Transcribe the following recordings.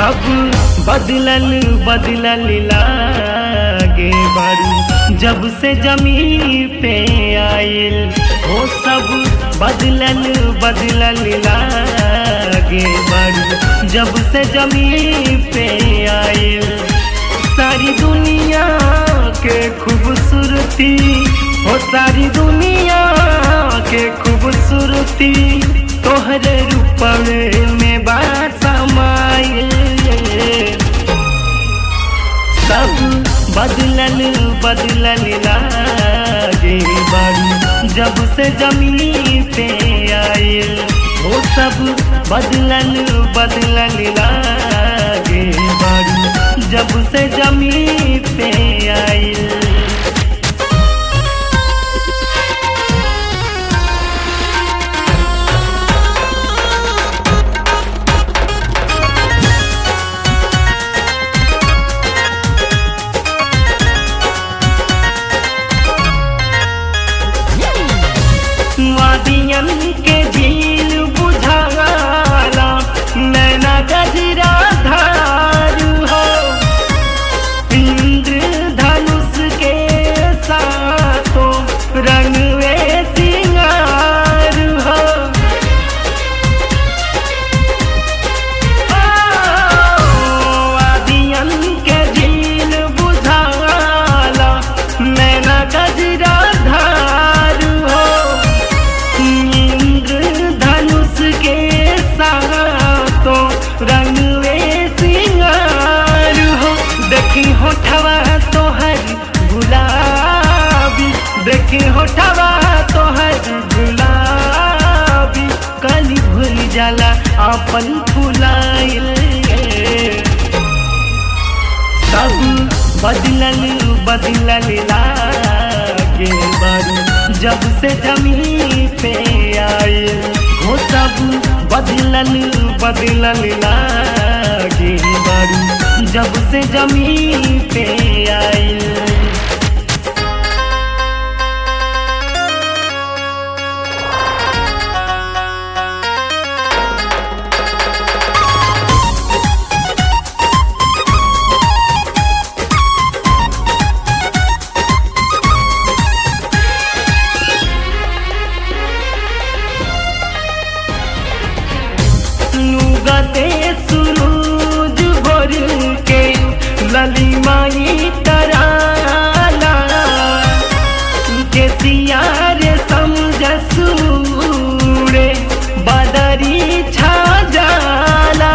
सब बदलल बदलल लागे बारू जब से जमीन पे आइल वो सब बदलल बदलल लागे बारू जब से जमीन पे आइल सारी दुनिया के खूबसूरती हो सारी दुनिया के खूबसूरती तोहरे रूपवे में बात समाइल सब बदलल बदलल लागे बारू जब से जमीन पे आइल वो सब बदलल बदलल लागे बारू जब से जमीन पे आइल वादियन के झील बुझाला नैना गजरा धार हो इंद्र धनुष के साथो रंगवे सिंगार हो वादियन के झील बुझाला नैना गजरा धार हो इंद्र धनुष के सातो रंगवे सिंगार हो देखी होठवा तोहर गुलाबी देखी होठवा तोहर गुलाबी कली भूल जाला अपन फुलाइल सब बदलल बदलल लागे बारू जब से जमीन पे आइल हो सब बदलल बदलल लागे बारू जब से जमीन पे आइल नुगते सुरूज भोर के ललिमाई तराला के सियारे समझ सूरे बदरी छा जाला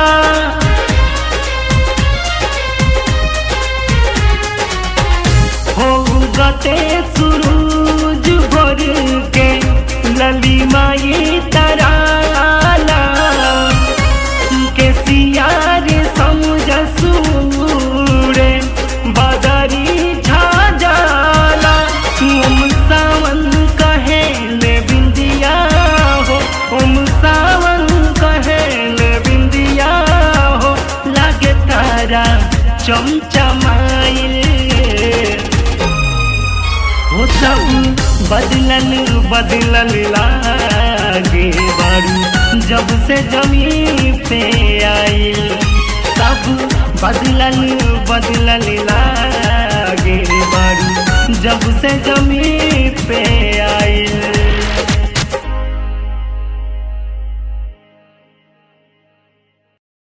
हो गते सुरूज भोर के ललिमाई तराला के सियारे समझ सूरे बदरी छा जाला ओम सावन कहे ले बिंदिया हो ओम सावन कहे ले बिंदिया हो लागे तारा चमचमाइल हो सब बदलल बदलल लागे बारू जब से जमीन पे आइल सब बदलल बदलल लागे बारू जब से जमीन पे आइल